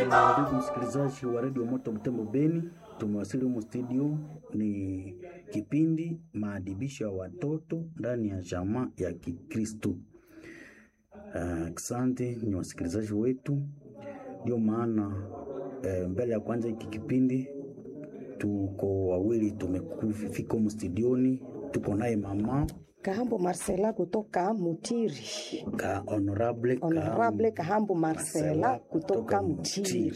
Ndugu msikilizaji wa redio Moto Butembo Beni, tumewasili humu studio. Ni kipindi maadibisho ya watoto ndani ya jamaa ya Kikristo. Asante uh, ni wasikilizaji wetu, ndio maana eh, mbele ya kwanza hiki kipindi tuko wawili tumefika humu studioni, tuko naye mama Kahambo Marcela kutoka Mutiri. ka honorable, Honorable Kahambo Marcela kutoka Mutiri.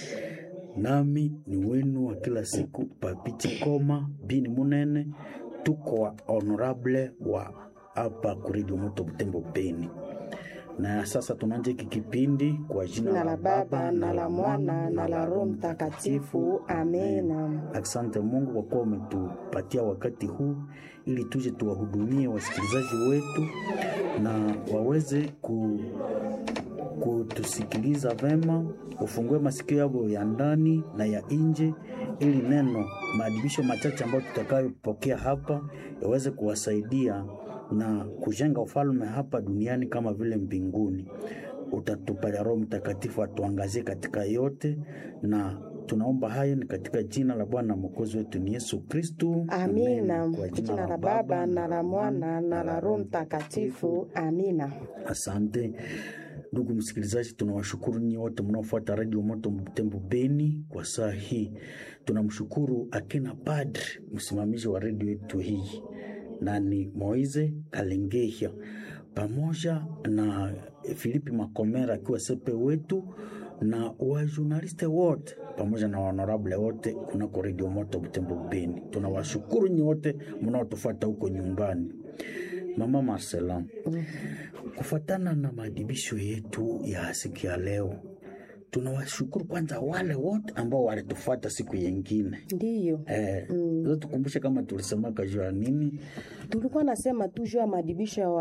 nami ni wenu wa kila siku Papichi Koma bini Munene, tuko wa honorable wa hapa kuredio Moto Butembo Beni. Na sasa tunaanza hiki kipindi kwa jina Na la Baba na la Mwana na la Roho Mtakatifu. Amena. Asante Mungu kwa kuwa umetupatia wakati huu ili tuje tuwahudumie wasikilizaji wetu na waweze ku, kutusikiliza vema, ufungue masikio yao ya ndani na ya nje, ili neno maadibisho machache ambayo tutakayopokea hapa yaweze kuwasaidia na kujenga ufalme hapa duniani kama vile mbinguni. Utatupalia Roho Mtakatifu atuangazie katika yote, na tunaomba hayo ni katika jina la Bwana mwokozi wetu ni Yesu Kristu. Amina. Kwa jina la Baba na la Mwana na la Roho Mtakatifu. Amina. Asante ndugu msikilizaji, tunawashukuru nyinyi wote mnaofuata redio Moto Butembo Beni kwa saa hii. Tunamshukuru akina padri msimamizi wa redio yetu hii na ni Moize Kalengehia pamoja na Filipi Makomera akiwa sepe wetu na wajurnaliste wote pamoja na honorable wote kunako redio Moto Butembo Beni. Tunawashukuru nyi wote mnaotufuata huko nyumbani. Mama Marcela, kufuatana na maadibisho yetu ya siku ya leo, tunawashukuru kwanza wale wote ambao walitufuata siku yengine. Ndiyo. Eh, mm. Tukumbushe kama tulisemaka juu ya nini? Tulikuwa nasema tu juu ya maadibisho ya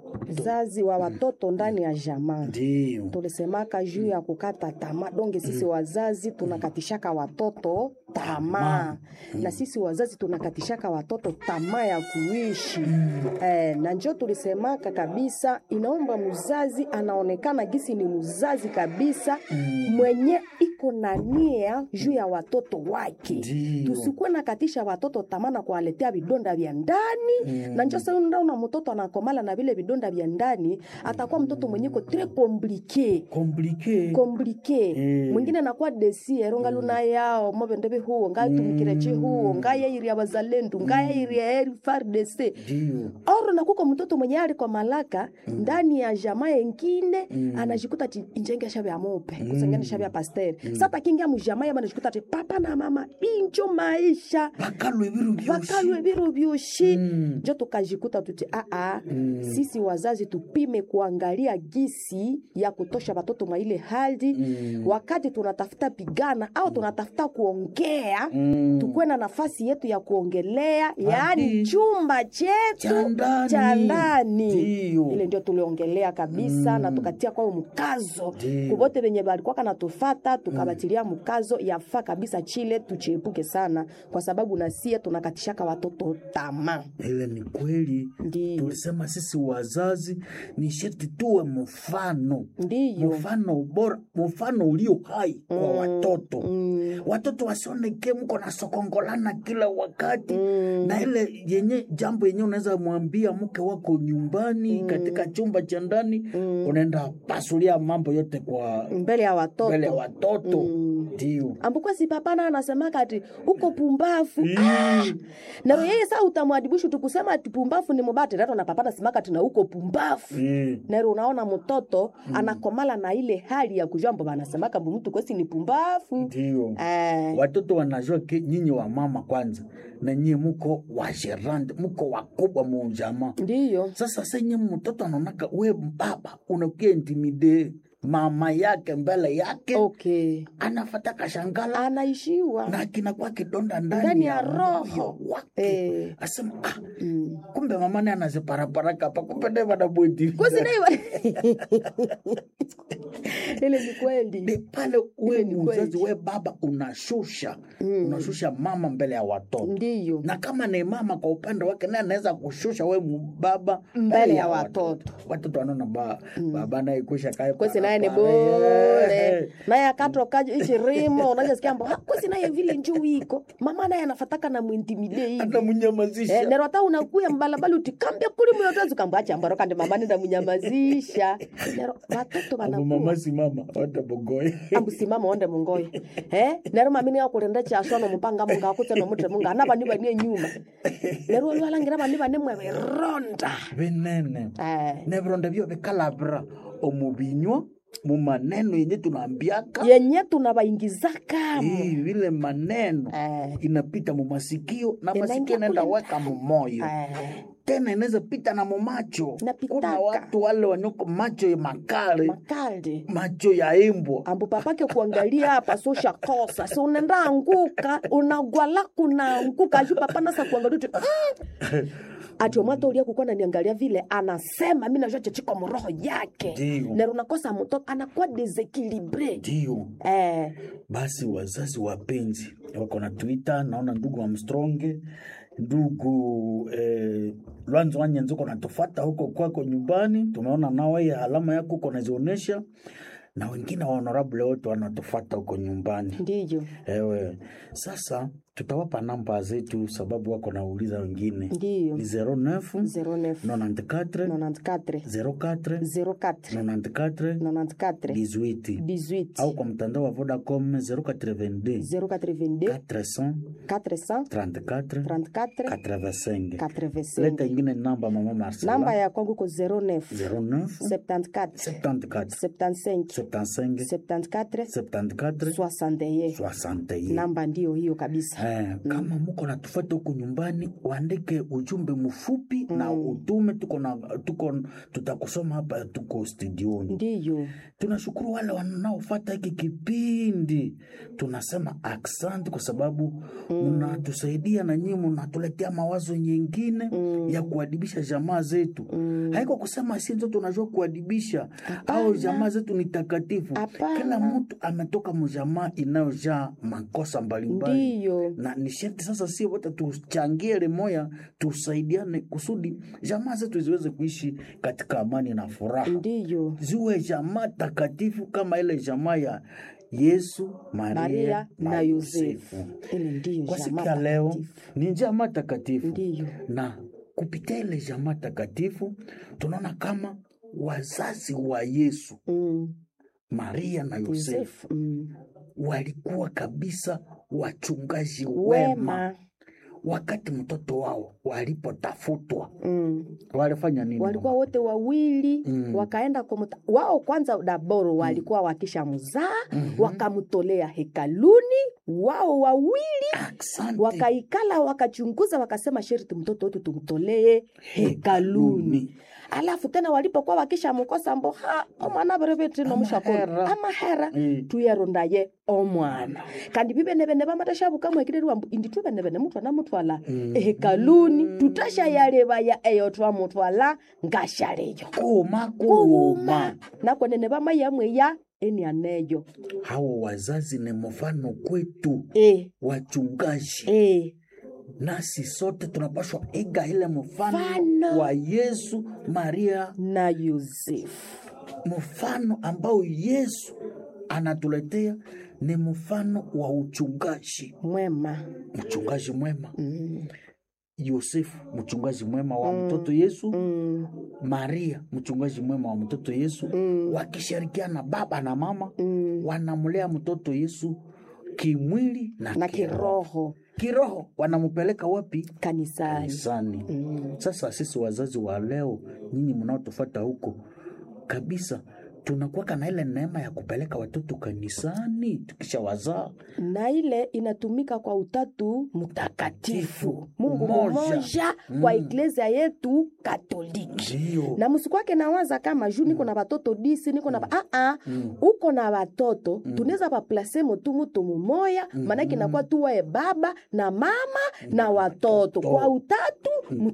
wazazi wa watoto ndani ya jamaa. Ndio. Tulisemaka juu ya kukata tamaa. Donge sisi wazazi tunakatishaka watoto tamaa, na sisi wazazi tunakatishaka watoto tamaa ya kuishi eh, na njo tulisemaka kabisa, inaomba mzazi anaonekana gisi ni mzazi kabisa mwenye iko na nia juu ya watoto wake. Ndio. Tusikuwe nakatisha watoto tamaa na kuwaletea vidonda vya ndani na njo sasa unaona mtoto anakomala na vile vidonda vya ndani, atakuwa mtoto mwenye ko tres compliqué Komplike. komplike Eh. mwingine anakuwa desiero ngaluna yao mobendebe huo ngatumkireche huo ngayairia bazalendu ngayairia eri fardc Ndio. oro nakuko mtoto mwenye ali kwa malaka ndani ya jamaa yengine anajikuta ti injenge shabya mope kusengene shabya pasteur sata kingia mujamaa yaba anajikuta ti papa na mama injo maisha Bakalwe biru byoshi. vakalwe biro vyoshi Mm. njo tukajikuta tuti aa sisi wazazi tupime kuangalia gisi ya kutosha watoto mwa ile hali wakati tunatafuta pigana au tunatafuta kuongea Mm. tukuwe na nafasi yetu ya kuongelea yaani chumba Cha chetu ndani. cha ndani Ndio. ile ndio tuliongelea kabisa na tukatia kwao mkazo Ndio. kuvote venye balikuwaka natufata tukabatilia mkazo yafaa kabisa chile tuchiepuke sana kwa sababu nasie tunakatishaka watoto tamaa Ile ni kweli. Ndio. Tulisema sisi wazazi ni sharti tuwe mfano. ndiyo Mfano bora, mfano ulio hai kwa watoto. Mm. Watoto wasioneke mko na sokongolana kila wakati na ile yenye jambo yenye unaweza mwambia mke wako nyumbani katika chumba cha ndani unaenda pasulia mambo yote kwa mbele ya watoto mbele ya watoto ndio. ambuko si papana anasemaka ati uko pumbafu ah! na yeye saa utamwadibishu tukusema ati pumbafu ni mubati rato na papana semaka ati na uko pumbafu Mm. nero unaona mtoto anakomala na ile hali ya kujua mbo banasemaka mbu mtu kwesi ni pumbafu Ndio. eh, watoto wanajua ke nyinyi wa mama kwanza na nyinyi muko wajerande muko wakubwa mujamaa ndiyo sasa senye mtoto anaonaka we baba unakia intimide mama yake mbele yake okay anafata kashangala anaishiwa na kinakuwa kidonda ndani, Ndani ya moyo roho. wake Eh. asema ah, Mm. kumbe mama ni anaziparaparaka hapa kumbe ndiye wanabweti kwasinaiwa ile ni kweli ni pale we ni mzazi kweli. we baba unashusha unashusha mama mbele ya watoto ndiyo na kama ni mama kwa upande wake naye anaweza kushusha we baba Mbele ya watoto. watoto wanaona ba, baba naye kusha kae kwesi naye naye ni pale, bure eh. naye akatokaje ichirimo unajasikia mbo kwesi naye vile njuu iko mama naye anafataka na mwintimide hivi anamunyamazisha Eh, nero hata unakuya mbalabala utikambia kuli muyotozi ukambwacha mbaro kandi mama nenda munyamazisha nero watoto abo wanakuwa mama si mama watabogoye ambusimama onde mungoyo eh nero mamini akulenda chaswa nomupanga munga akutse nomutre munga ana bani bani enyuma nero olwalangira bani bane mwe bironda binene eh nebironda byo bikalabira omubinywa mu maneno yenye tunaambiaka yenye tunabaingizaka Hii, vile maneno eh inapita mu masikio na Inaingia masikio inaenda kule weka mu moyo eh tena inaweza pita na mumacho Inapitaka. kuna watu wale wanyoko macho ya makale makaldi macho ya imbwa ambu papake kuangalia hapa so shakosa si unaenda anguka unagwala kunaanguka aju papa nasa kuangalia tu mm. ati omwata ulia kukuwa naniangalia vile anasema mi najua chechiko mroho yake Ndio. nero nakosa mtoto anakuwa desekilibre ndio eh, basi wazazi wapenzi wako na twitter naona ndugu amstronge ndugu eh, lwanzo wanyenzi uko natufata huko kwako nyumbani tumeona nawe alama yako uko nazionyesha na wengine wa honorable wote wanatufata huko nyumbani ndiyo ewe sasa tutawapa namba zetu sababu wako nauliza wengine ndiyo ni 09 09 94 94 04 04 94 94 18 18 au kwa mtandao wa Vodacom 082 082 400 400 34 34 85 85 leta ingine namba mama Marcela namba ya kwangu ko 09 09 74 74 75 75 74 74 61 61 namba ndiyo hiyo kabisa Eh, kama muko natufata huku nyumbani uandike ujumbe mfupi na utume tuko na tuko tutakusoma hapa tuko studioni ndiyo tunashukuru wale wanaofata hiki kipindi tunasema aksanti kwa sababu mnatusaidia na nyinyi mnatuletea mawazo nyingine ya kuadibisha jamaa zetu haiko kusema si nzo tunajua kuadibisha au jamaa zetu ni takatifu Hapana. kila mtu ametoka mjamaa inayojaa makosa mbalimbali ndiyo na ni sharti sasa si wote tuchangie limoya tusaidiane kusudi jamaa zetu ziweze kuishi katika amani na furaha ndiyo ziwe jamaa takatifu kama ile jamaa ya Yesu, Maria, maria na yosefu ile ndiyo Kwa siku jamaa ya leo takatifu. ni jamaa takatifu, ndiyo na kupitia ile jamaa takatifu tunaona kama wazazi wa Yesu, mm. Maria na Yosefu yosefu mm. walikuwa kabisa wachungaji wema. wema Wakati mtoto wao walipotafutwa mm. walifanya nini? walikuwa mama? wote wawili Mm. wakaenda kwa muta... wao kwanza daboro walikuwa wakisha mzaa wakamtolea hekaluni wao wawili Asante. wakaikala wakachunguza wakasema sherti mtoto wetu tumtolee hekaluni alafu tena walipokuwa wakisha mkosa mbo ha omwana berebetri nomushakolo Amahera. amahera Mm. tuyarondaye omwana kandi bibenebene bamatashabukamwekirirwa mbu indi tubenebene mutwana mutwala ehekaluni tutashayalebaya eyo twamutwala ngashaleyo Kuma kuuma kuuma. nakwenene bamayamweya enianeyo Hao wazazi ni mfano kwetu e, wachungaji, e. nasi sote tunapaswa iga ile mfano Mfano. wa Yesu, Maria, na yosefu mfano ambao Yesu anatuletea ni mfano wa uchungaji, mwema mchungaji mwema. mm. Yosefu mchungaji mwema wa mtoto Yesu, Mm. Maria mchungaji mwema wa mtoto Yesu, Mm. wakishirikiana baba na mama Mm. wanamlea mtoto Yesu kimwili na, na kiroho. kiroho Kiroho wanampeleka wapi? kanisani Kanisani. mm. Sasa sisi wazazi wa leo, nyinyi mnaotufata huko kabisa, tunakuwaka na ile neema ya kupeleka watoto kanisani tukisha wazaa. na ile inatumika kwa utatu mtakatifu mungu Mmoja. mmoja kwa iglesia yetu katoliki Ndio na msikwake nawaza kama juu niko na batoto disi niko na ba... ah, ah, uko na batoto tunaweza baplase motu mutu mumoya maanake inakuwa tuwae baba na mama na watoto kwa utatu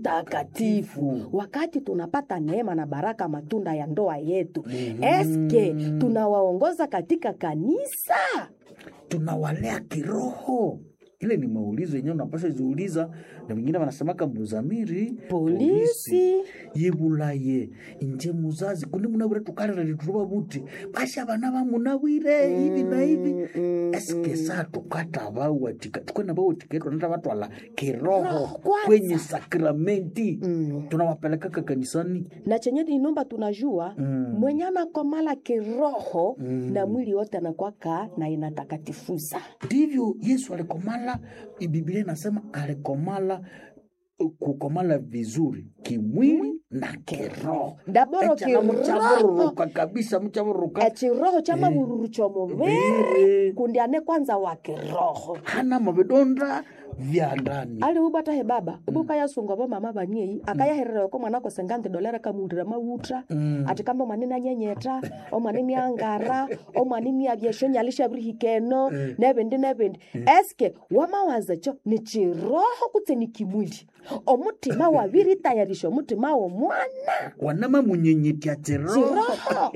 mtakatifu wakati tunapata neema na baraka matunda ya ndoa yetu eske tunawaongoza katika kanisa tunawalea kiroho ile ni maulizo yenyewe unapasha ziuliza na wengine wanasemaka mbuzamiri polisi yibulaye inje muzazi kundi munawire tukalira lituruba buti basha bana bamunawire hivi na hivi mm, eske saa tukata bawatika tukwena bawatika tunata batwala kiroho Roho kwanza. kwenye sakramenti Mm. tunawapelekaka kanisani na chenye inomba tunajua Mm. mwenye anakomala kiroho Mm. na mwili wote anakwaka na inatakatifuza ndivyo yesu alikomala biblia inasema alikomala kukomala vizuri kimwili na kiroho daboro Echa na kiroho mchabururuka kabisa mchabururuka echiroho cha mavururu chomuviri Viri. kundi ane kwanza wa kiroho hana mavidonda vya ndani ali ubata he baba ubuka yasunga bo mama baniei akayaherera ko mwana ko sengante dolera kamundira mawutra Mm. ati kamba mwanene anyenyeta omwanene angara omwanene abyesho nyalisha birihikeno nebindi nebindi eske wamawaza cho ni chiroho kutse ni kimwili omutima wabiritayarisha omutima womwana wanama munyenyetya chiroho chiroho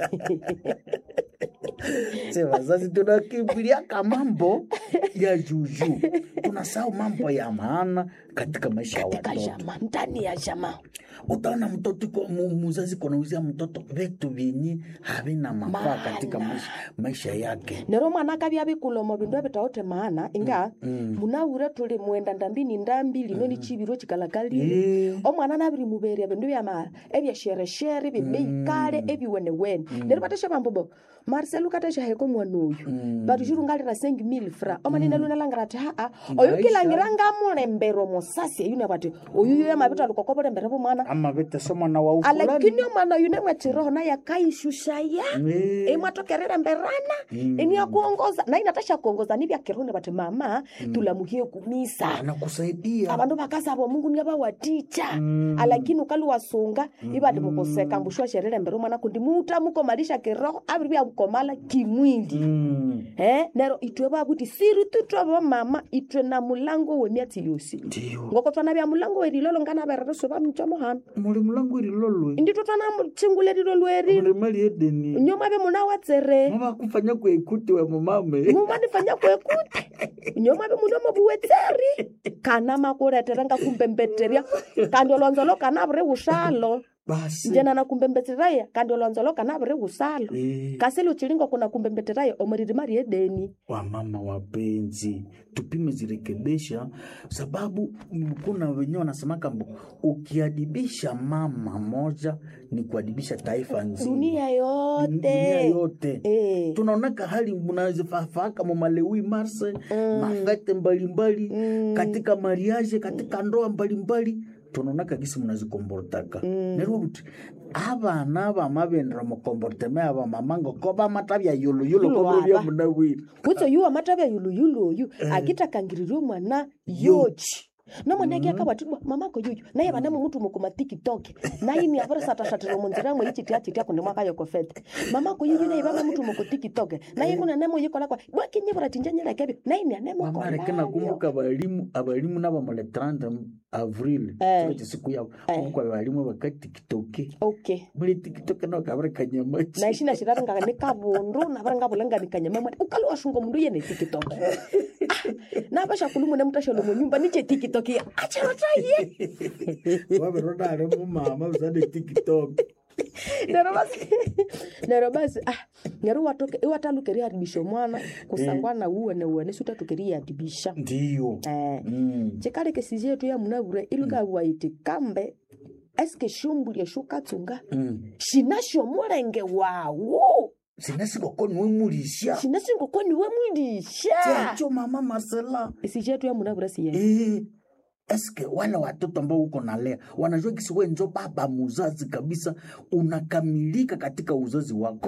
Se wazazi tunakimbiliaka mambo ya juju tunasahau mambo ya maana katika maisha ya katika watoto jama ndani ya jama utaona mtoto iko- mu- muzazi konauzia mtoto vitu vyenye havina mafaa Maana. katika maisha, maisha yake nero mwana akabya bikulomo bindu ebitaote maana inga mm. munawire tuli mwenda ndambini ndambi lino ni chibiro chikalakalile Eh, omwana nabiri muberia bindu byama ebyashereshere bimeikale ebiwenewene nero batesha bambobo marcel ukatesha heko mwana oyu Mm. batu chirungalira sengi mil fra omanene lunalangira ati haa oyu Maisha. kilangira ngamulembero mosasi eyune bati oyu yo yamabita lukokobulembere bumwana ama vitese mwana wa ufulani alakini omwana oyu nemwechiroho naye akaishushaya Eh, imwatokerere mberana Mm. iniakuongoza na inatasha kuongoza nivyakirone bati mama tulamuhie kumisa anakusaidia abandu bakasaba omungu niabawaticha Mm. alakini ukali wasunga ibadi mukoseka mbushwa sherere mbere omwana kundi muta mukomalisha kiroho abiri byakukomala kimwili Mm. eh nero itwe babuti siri tutwe bamama itwe na mulango wemiatsi yosi ndiyo ngoko twana bya mulango werilolo ngana berereso bamchomo hano muli mulangu irilolwe inditwe twana chingulelilo lweri muli mali edeni nyoma be muna watsere mavakufanya kuekuti we mumame mumanifanya kwekuti nyoma be mulomo buwetseri kana makuletera nga kumbembetterya kandi olonzolo kana buri usalo basi njena na kumbembetteraya kandi olonzolo kana buri usalo Eh, kasili uchilingo kuna kumbembetteraya omuriri mari edeni wamama wapenzi tupime zirekebisha sababu mm, kuna wenyewe wanasemaka mbo ukiadibisha mama moja ni kuadibisha taifa nzima dunia dunia yote yote Eh. tunaonaka hali mnazifafaaka mamalewi marse mafete mbalimbali Mm. katika mariage katika ndoa mbalimbali tunaonaka gisi mnazikombortaka nerwo buti abana bamabendera mukomborteme aba mama ngoko bamatabya yuluyulu Yulo kobro bya aba. munawiri kutso yuwa matabya yuluyulu oyu akitakangiririe omwana yochi nomwana ake akabatidwa mamako yuyu naye banamo mutu mukuma tiktok naye ni avere satasatira munzira mwe ichitia chitia kundi mwaka yokofete mamako yuyu naye bama mutu muku tiktok naye kuna nemo yikola kwa bwakinyibura tinjanyira kebe naye ni anemo wamareke kola nakumbuka abalimu abalimu nabamale 30 avril Eh. kile chisiku yabo Eh. kumbuka abalimu bakatikitoke okay muri tiktok nakabare kanyamachi naishi nashirara nga ni kabundu navara nga vulanga ni kanyama mwana ukali washunga mundu yene tiktok Ah, navasha kulumu ne mutashalo mu nyumba niche tiktok ya achirotaye waberonare mumama usane tiktok nero basi nero basi ah nero watoke iwatalukeria adibisha mwana kusangwa na uwene uwene sutatukeria adibisha ndiyo eh Mm. chikale kesiji yetu ya munavure ilukawa iti kambe eske shumbulie shukatsunga Mm. shinasho mulenge wawo sinasikokoni wemulisha shinasingokoni we mwilisha chacho mama marcela esiji yetu ya munavure siye Eh, eske wale watoto ambao uko nalea wanajua kisi we njo baba muzazi kabisa unakamilika katika uzazi wako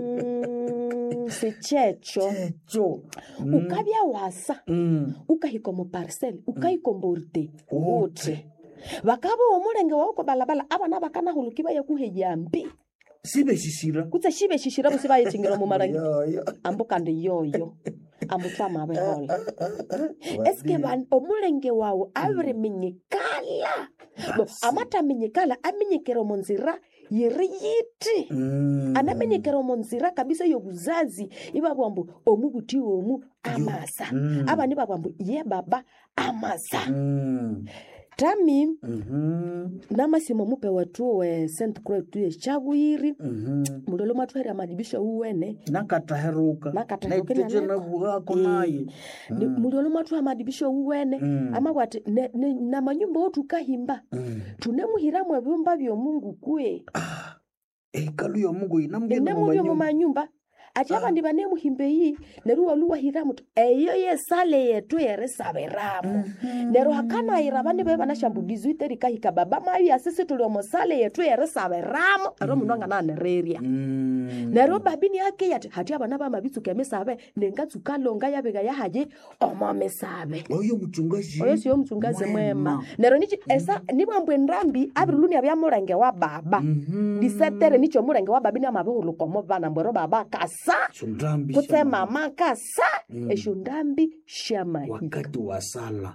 Mhm, sichecho checho Mm, ukabya wasa mm. ukahika mu parcel ukaikomborte Wote. wote vakava omulenge wauko balabala abana bakanahuluki bayekuheyambi sibeshishira kutse shibe shishira busi bayechingira mu marangi Yoyo. ambu kandi yoyo ambu twamabehola eske ban- omulenge wawu abiriminyikala Bo, amataminyikala aminyikira omu nzira yiri yiti Mm. anamenyekera omu nzira kabisa y'obuzazi ibabwa mbu omu buti omu amasa Mm. abandi babwa mbu ye baba amasa Mm. tami Mhm. namasimo mupe watu we st croix tuye chabwiri Mhm. mulolo mwatwahera madibisho uwene nakataheruka Nakataheruka naitete nyanako. navuhako Eh. naye Ni- mulolo mwatwaha madibisho uwene Mm. amabwati ne- ne- na manyumba otukahimba Mm. tunemuhiramu ebyumba byomungu kwe ekalu yomungu inamugenda enemubyo mu manyumba ati abandi banemuhimba eyi neru waluwahiramu tu eyo yesale yetu yerisabiramu nero hakanayira bandi be banashambulizi iterikahika baba mayu asisi tuli omosale yetu yerisabiramu ero mundu angananereria nero babini ake yati hati abana bamabitsuka emisabe nengatsuka longa yabika yahaji omo misabe oyo muchungaji oyo siyo mchungazi mwema Mwema. nero nichi esa nibwambwe ndambi abiriluni abya mulenge wa baba Mhm. disetere nicho mulenge wa babi niamabihulukomo bana mbwero baba kasa Sondambi kutse shama. mama kasa Mm. esho ndambi shamahi wakati wa sala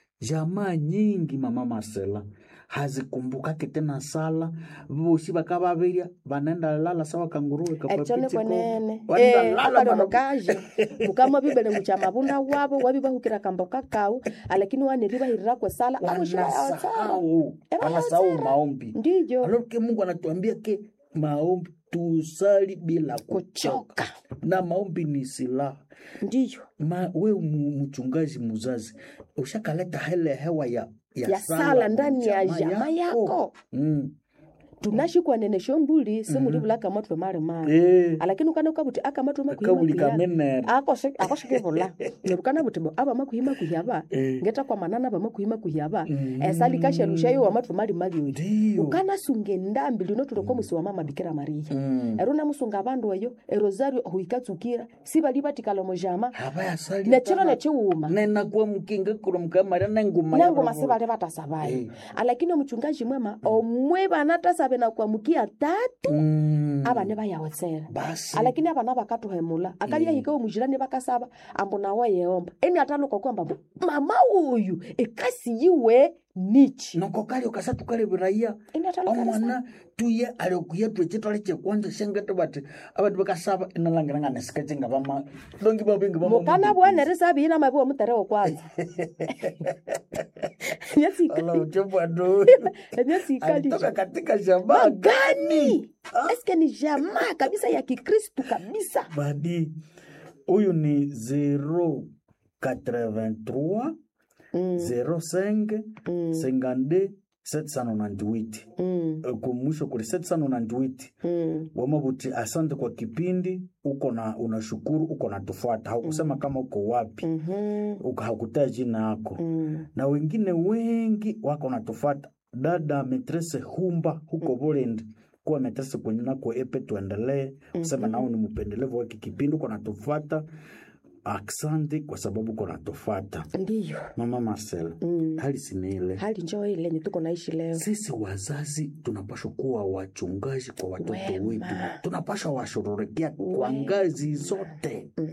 jamaa nyingi mama Marcela hazikumbukake tena sala vosi vakavavirya vanaenda lala sawa kanguruwe echo ni kwenene Wanaenda Eh, lala akali bana- omukaji mukama bibele mucha mabunda wabo wabi bahukira kambo kakau alakini waneri bahirira kwesala abushibayaotsala wanasahau Eh, wanasahau wanasahau. maombi ndijo aloke mungu anatuambia ke maombi tusali bila kuchoka kuchoka na maombi ni silaha ndiyo Ma, we mu- mchungaji muzazi ushakaleta hele hewa ya, ya, ya sala ndani ya jama yako Mm. tunashikwa nene shombuli simulivula akamatwe mali mali Eh, alakini ukana ukabuti akamatwe akabuli makuhimakuhiaba kamenere akoshikivula nerukana buti bo aba makuhimakuhiaba Eh. ngeta kwa manana ba makuhimakuhiaba Mm. esali kasherushayo wamatwe mali mali oyo ndiyo ukanasunga endambi lino tuloko musi wa mama bikira maria Mm. ero namusunga abandu eyo erosario huikatsukira sibali batikala mujama havayasali nechiro nechiwuma nenakuwa mukinga kuro mukamaria nenguma nangoma sibali batasabayo Eh. alakini omuchungaji mwema omwe banatasabe na kuamukia tatu Mm. abane bayawotsera basi alakini abana bakatuhemula akalia hika omujirani bakasaba ambu nawe yeomba eni ataluka kwamba mbu mama uyu ekasi yiwe nichi noko kali okasa tukaleviraia eni ataluka omwana tuye aliokuya twecitwale cekwanja shengete bati abandu bakasaba inalangiranga nesikecenga bama dongi babingi mukana bwana risabiina mabi omuterewo kwanza alauchebwado emyesi ikali alitoka katika shamaa gani eske ni jamaa kabisa ya kikristu kabisa badi huyu ni 083 Mm, 05 mm, 52 798 mm, Eh, kumwisho kuli 798 mm. wamabuti asante kwa kipindi uko na unashukuru uko na tufuata haukusema kama uko wapi Mhm, uka- hakutaa jina yako mm. na wengine wengi wako natufuata dada metrese humba huko Burundi kuwa metrese kwenye nako epe tuendelee kusema nao ni mpendelevu waki kipindi uko natufuata asante kwa sababu uko natufuata ndiyo mama Marcel Mm. hali siniile hali njoo ile yenye tuko naishi leo sisi wazazi tunapashwa kuwa wachungaji kwa watoto Wema. wetu tunapashwa washughulikia kwa Wema. ngazi zote Mm,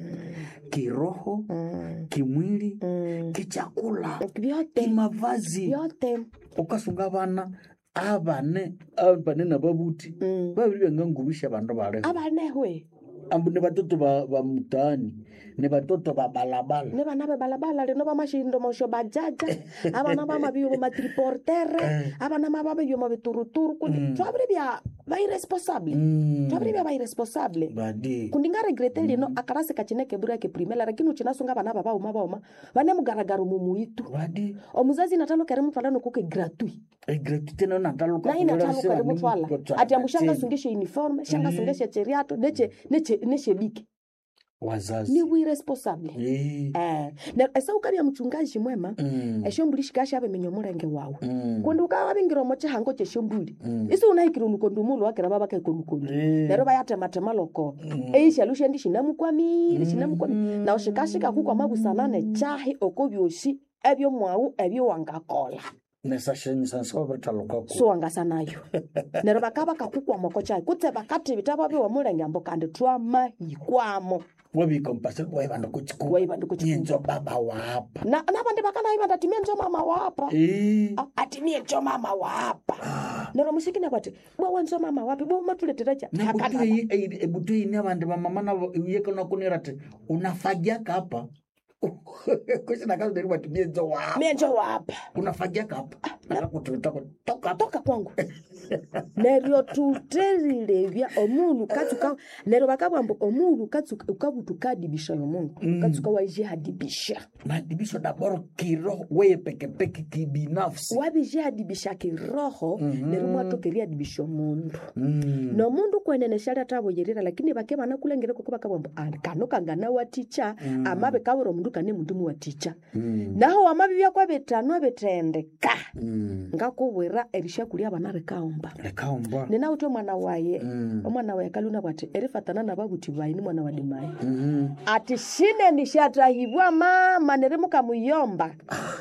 kiroho mm, kimwili mm. kichakula vyote kimavazi vyote ukasunga abana abane abane nababuti Mm. babiri bangangubisha abandu baleho abanehwe ambu ni batoto ba, ba mtaani ni batoto ba balabala ne bana be balabala lino bamashindomosho bajaja abana bamabio matriportere abana mababio mabituruturu kundi Mm. twabiri bya bairesponsable Mm. twabiri bya bairesponsable badi kundi nga regrete lino akarasi kachineke bura ke primela lakini uchinasunga bana babauma bauma bane mugaragaro mumuitu badi omuzazi natalo kare mutwala nokuke gratuit egreti tena nataluka naye natalo kare mutwala ati ambu shanga sungeshe uniforme shanga Mm. sungeshe cheriato neche neche neche bike wazazi ni wiresponsable Eh. eh na esa ukabya mchungaji mwema Mm. eshombuli shikasha abemenya omulenge wawu Mm. kundi ukawabingira omo chihango cheshombuli Mm. isi unahikire olukondi umulu wakira babakaikonukondi Eh. nero bayatematema loko Mm. eishalu shendi shinamukwamire shinamukwamire Mm. nawo shikashika kukwa mabusanane chahi oko byoshi ebyo mwawu ebyo wangakola nesashenyisa babitalukako so wangasanayo nero bakaba kakukwa moko chahi kutse bakati bitaba biwa mulenge ambo kandi twamahikwamo wabikompase waibanda kuchiku waibanda kuchiku. nyenzo baba wapa na nabandi bakanaibanda timie njo mama wapa Eh. Ah, ati mie njo mama wapa Ah. nero musikina kwati bwa wanza mama wapi bwa matuleteracha ebutu ine vandu vamama navo yekonakunira ti unafagiaka apa kusinakazoderi mienzo wao menjo wapa unafagiaka apa nakakutitoka toka apa toka kwangu neryo tuterilevya omundu katsuka neryo vakavamba omundu katsuka ukavutukadibisha yomundu katsuka waijihadibisha madibisho daboro kiroho weye pekepeke kibinafsi wavijihadibisha kiroho neryo mwatokeriadibisha omundu Mm. nomundu kwenene shali atavoyerera lakini vake vanakulengere koko vakavamba "Ah, kano kangana waticha amave kavira omundu kane mundu muwaticha Mm. naho wamavivya kwavetano vetendeka Mm. ngakuvwira erishakulia vana rikaomba lekaombwa ninauti omwana waye Mm. omwana waye kaluna bwati erifatana na vavuti vaini mwana wa dimayi Mhm. ati shine nishatahibwa mama nerimukamuyomba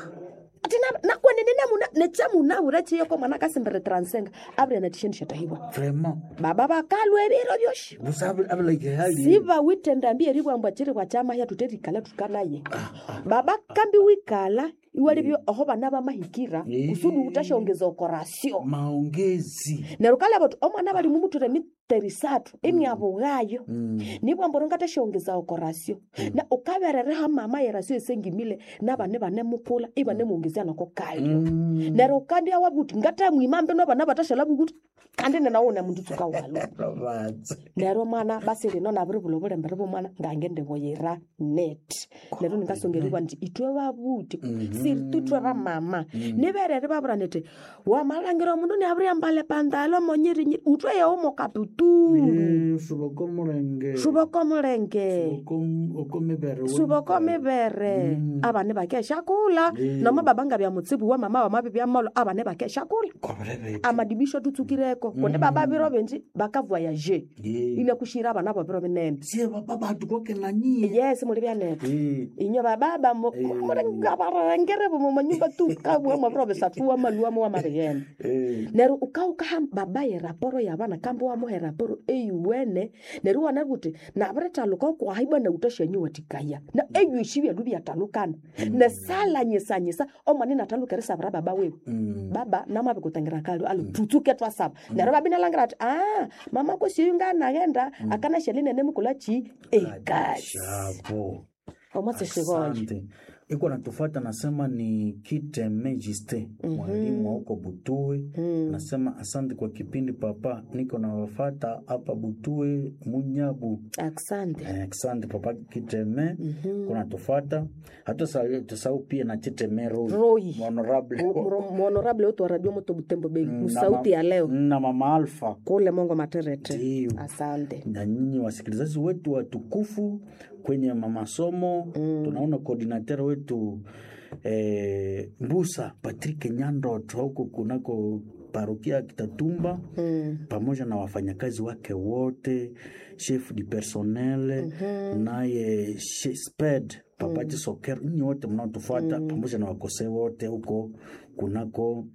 ati na- nakwenene namuna nechamunavura chiyoko mwana akasimbere transenga avire natishe nishatahibwa vraiment baba vakalwa eviro vyoshi busa avilike hali siva witendambi eribwambwa chiri kwa chama ya tuterikala tukanaye baba kambi wikala iwalivyo oho vana vamahikira Eh. kusudi utashongeza okorasio maongezi neryo kalava omwana vali mumuture miterisatu emiavughayo Mm. nibwamboro ngatashongeza okorasio na ukaverereha mama yerasio esengimile navane vane mukula ivane muongezea nako kayo Mm. neryo kandi awavuti ngatamwimambe novana vatashala vukuti kandi nenaune mundu tsuka walo Robatse. neryo mwana basi lino naviri vulo vulembere vomwana ngange ndivoyera net neryo ningasongeriwa nti itwe vavuti siri tutwe va mama nivereri vavura niti wamalangira omundu niaviri ambale pandalo monyirinyiri utwe yewo mokaputuru Eh, suboko mulenge suvoko mulenge Suboko- oko mivere suvoko mivere avane vakeshakula noma babanga vya mutsibu wa mama wamavi vya malo avane vakeshakula Kobrevete. amadibisho tutsukireko kundi baba viro venji vakavoyaje Yeah. ine kushira avana vo viro vinene sie baba batu koke na nyie yes muli vyanete Eh, inyo bababa murengereve mumanyumba tukabwamwa viro visatuwa maluamo wa maviyene eh. neryo ukaukaha babaye raporo yavana kambe wamuhe raporo eyuwene neryo wana kuti naviretaluka ukuhaibwa nautoshenyu watikaya na eyuishi vyalu vyatalukana nesalanyisanyisa omwana natalukerisavira baba wewe Mm. baba namave kutangira kali alo tutsuke twasava neryo babinalangira ati a mama kosiyu nganaghenda akana shelinene mukula chi ekasi Shapo. omwatseshivoyo Asante. iko natufata nasema ni kite megiste mwalimu wa huko Butue nasema asante kwa kipindi papa, niko nawafata hapa Butue Munyabu. asante Eh, Asante papa Kiteme kuna tufata hata sa- tusahau pia na Chiteme Roy Roy. honorable mhonorable wetu wa radio moto butembo bei na musauti ma- ya leo na mama Alfa kule mongo materete Ndiyo. asante na nyinyi wasikilizaji wetu watukufu kwenye masomo tunaona koordinater wetu eh, Mbusa Patrick Nyandot huko kunako parokia ya Kitatumba mm. pamoja na wafanyakazi wake wote, chef du personnel naye she- sped papati soker, nyinyi wote mnaotufuata pamoja na wakose wote huko kunako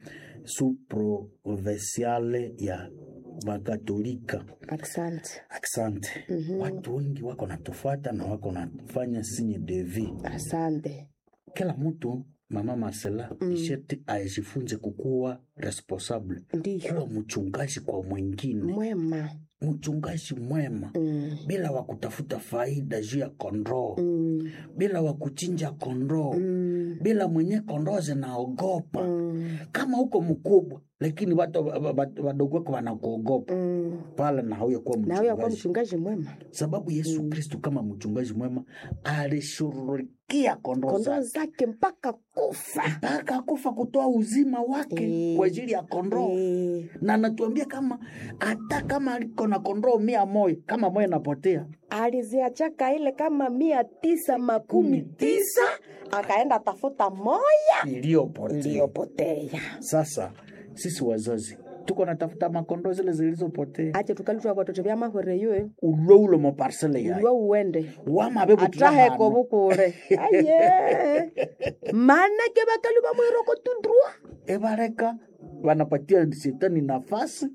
suprovinciale ya Wakatolika. asante Asante. Watu wengi wako natufuata na wako nafanya sinye devi. asante Kila mtu mama Marcela mm. sheti ajifunze kukuwa responsable, ndiyo kuwa mchungaji kwa mwingine, mwema mchungaji mwema mm. bila wa kutafuta faida juu ya kondoo Mm. bila wa kuchinja kondoo Mm. bila mwenye kondoo zinaogopa Mm. kama huko mkubwa, lakini watu wa- wa- wa- wadogo wako wanakuogopa Mm. pale, na hauya kuwa nawe yakuwa mchungaji mchungaji mwema sababu Yesu Kristu kama mchungaji mwema alishughulikia kondoo kondoo zake zake mpaka kufa mpaka kufa kutoa uzima wake Eh. kwa ajili ya kondoo Eh, na anatuambia kama hata kama aliko na kondoo mia moja kama moja napotea aliziachaka ile kama mia tisa makumi tisa akaenda tafuta moya iliyopotea. iliyopotea Sasa sisi wazazi tuko natafuta makondoo zile zilizopotea, ache tukalutwa vatoto vya mahore yoyo ulo ulo maparsele yayo uliwa uwende wamabebu ataheko vukule aye manake vakalu vamwiroko tudrua ebareka wanapatia shetani nafasi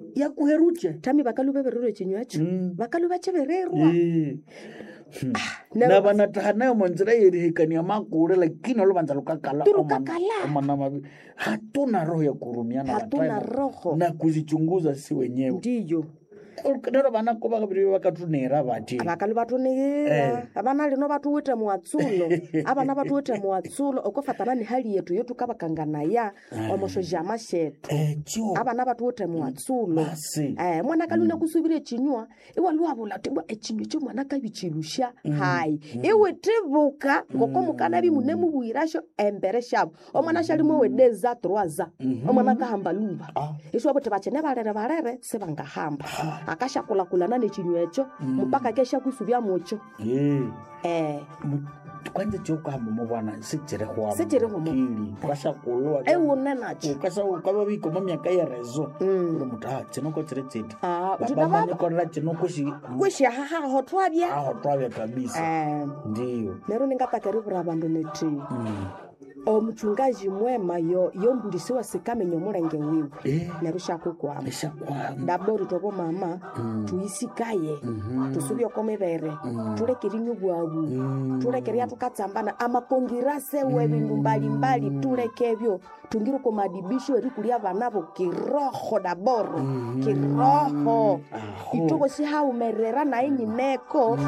yakuheruche tami bakalu bebererwa ekinywa ekyo Mm. bakalu bakibererwa Eh. Hmm. ne- na vanataha nayo manzira yerihekania makule lakini oluvanza lukakala Tulukakala. omana mavi hatuna roho ya kurumiana hatuna watayo roho na kuzichunguza si wenyewe ndiyo nero vanako vakaviri vakatunera vati abakalu batunigira abana lino batuwite muwatsulo abana batuwite muwatsulo okofatana ni hali yetu yotukabakanganaya omushojama shetu echo abana batuwite muwatsulo basi Eh, mwana kaluna kusubira ekinywa iwaliwabula tibwa ekinywa ekyo mwana kabikilusha hayi iwe tibuka ngoko mukana bimune mubwirasho embere shabo omwana shalimu ewedeza troaza omwana kahamba luba Ah. isho bote bachene balere balere sebangahamba akashakulakulana nekinywa ekyo mpaka kesha kusubya mucho Eh. eh Mu- kwanza chokuhamba mubwana sichirihwamo Sichirihwamo. kili kwashakulwa ewune nacho ukasa ukava vikoma myaka yerezo Mm. uri muti ha chinoko chiri chiti Ah, uti baba nababa. manikorera chinokoshi kwishahahaho twabya aho twavya kabisa eh ndiyo nero ningatakeriwura abandu neti Mm. omuchungaji mwema yo yombulisiwa sikamenya omulenge wiwe Eh, neryo shakukwama eshakwama dabori tobo mama tuyisikaye tusubye oko mibere tulekere inywa bwabu tulekere yatukatsambana amakongirase webindu mbalimbali tulekebyo tungire ko madibisho erikulia abanabo kiroho daboro kiroho Aho. itoko sihaumerera naye nyineko